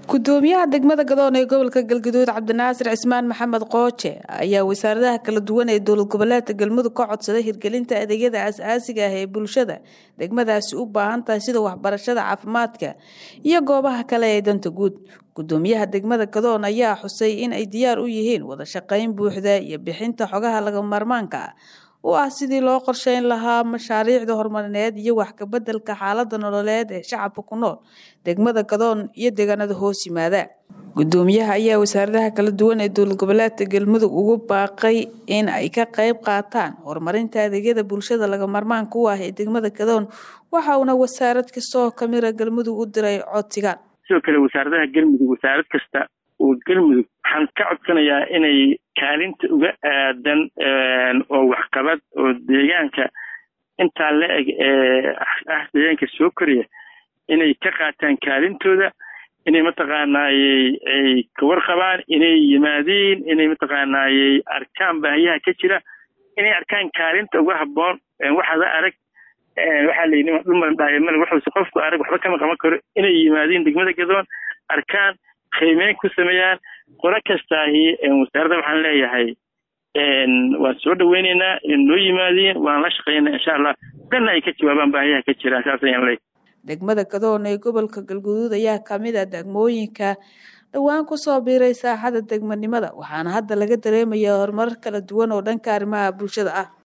gudoomiyaha degmada gadoon ee gobolka galgaduud cabdinaasir cismaan maxamed qooje ayaa wasaaradaha kala duwan ee dowlad goboleedka galmudug ka codsaday hirgelinta adeegyada as-aasiga ah ee bulshada degmadaasi u baahan tahay sida waxbarashada caafimaadka iyo goobaha kale ee danta guud gudoomiyaha degmada gadoon ayaa xusay in ay diyaar u yihiin wada shaqayn buuxda iyo bixinta xogaha laga maarmaanka ah u ah sidii loo qorsheyn lahaa mashaariicda horumarineed iyo wax kabedelka xaalada nololeed ee shacabka ku nool degmada gadoon iyo deegaanada hoos yimaada gudoomiyaha ayaa wasaaradaha kala duwan ee dowlad goboleedka galmudug ugu baaqay in ay ka qayb qaataan horumarinta adeegyada bulshada laga maarmaanka u ah ee degmada gadoon waxa uuna wasaarad kastoo kamida galmudug u diray codsigan sidoo kale wasaaradaha galmudug wasaarad kasta oo galmudug waxaan ka codsanayaa inay kaalinta uga aadan oo waxqabad oo deegaanka intaa la eg ee ah deegaanka soo koraya inay ka qaataan kaalintooda inay mataqaanaayey ay kawarqabaan inay yimaadiin inay mataqaanaayey arkaan baahiyaha ka jira inay arkaan kaalinta uga habboon waxaada arag waxaa la yidhi dhulmalandhaayamana wuxuuse qofku arag waxba kama qaban karo inay yimaadiin degmada gadoon arkaan qiimeyn ku sameeyaan qolo kastaahi wasaaradda waxaan leeyahay waan soo dhaweyneynaa in noo yimaadiin waan la shaqeynaa insha allah danna ay ka jawaabaan baahiyaha ka jiraan saas ayaan leeyahay degmada gadoon ee gobolka galguduud ayaa kamid ah degmooyinka dhowaan kusoo biiray saaxada degmanimada waxaana hadda laga dareemayaa horumar kala duwan oo dhanka arrimaha bulshada ah